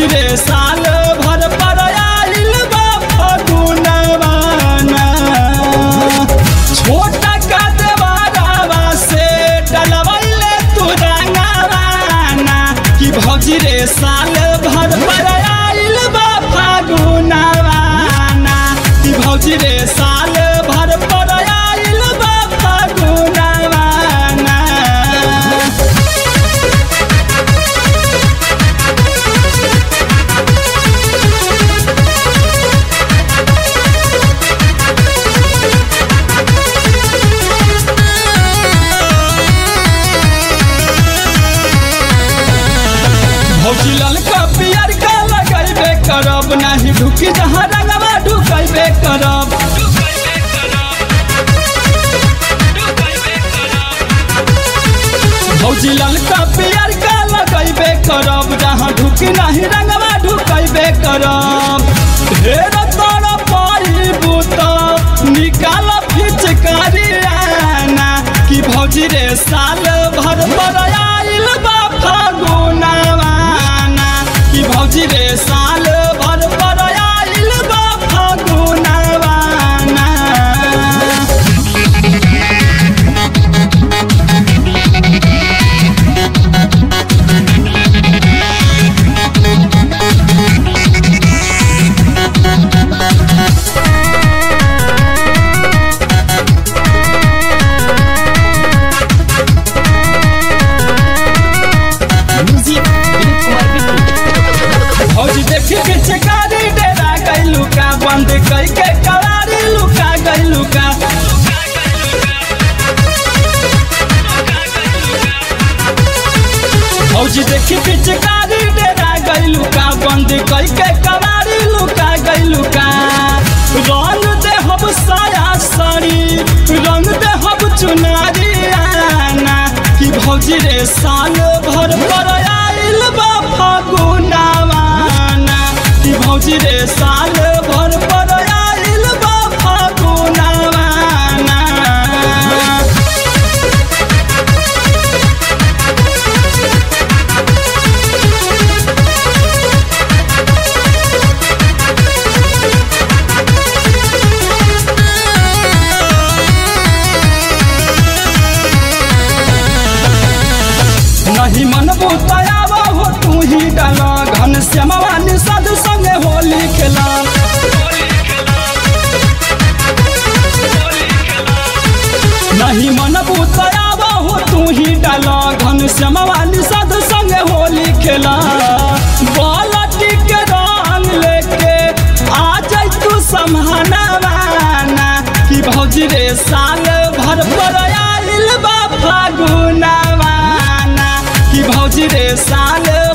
भौजी रे साल भर पर आइल बा फगुनवाना छोटा का देवारावा से डलवैले तू रंगवाना कि भौजी रे साल भर पर आइल बा फगुनवाना कि भौजी रे साल भर पर आइल बा फगुनवाना भौजी ललका पियर का लगैबे करब नाही ढुकी जहाँ रंगवा ढुकैबे करब भौजी ललका पियर का लगैबे करब जहाँ ढुकी नहीं रंगवा ढुकैबे करब ढेर तर पाइबू त निकाल फिचकारी आना कि भौजी रे साल भर पर आइल बा फगुनवाना कि भौजी रे साल भर पर आइल बा फगुनवाना भौजी देखी के चकारी डेरा गइलू का बंद कई के कवारी लुका गइलू का भौजी देखी के चकारी डेरा गइलू का बंद कई के कवारी लुका गइलू का रंग दे हम साया साड़ी रंग दे हम चुनारी आना कि भौजी रे साल भर पर आइल बा फगुनवाना कि भौजी रे साल भर पर आइल बा फगुनवाना नहीं मन बुतायावा हो तू ही डाला घन श्यामवा निषाद संगे होली खेला नहीं मन बुतायावा हो तू ही डाला घन श्यामवा निषाद संगे होली खेला बालटी के रंग लेके आ जाई तू समहनवाना कि भौजी रे साल भर पर आइल बा फागुनवाना कि भौजी रे साल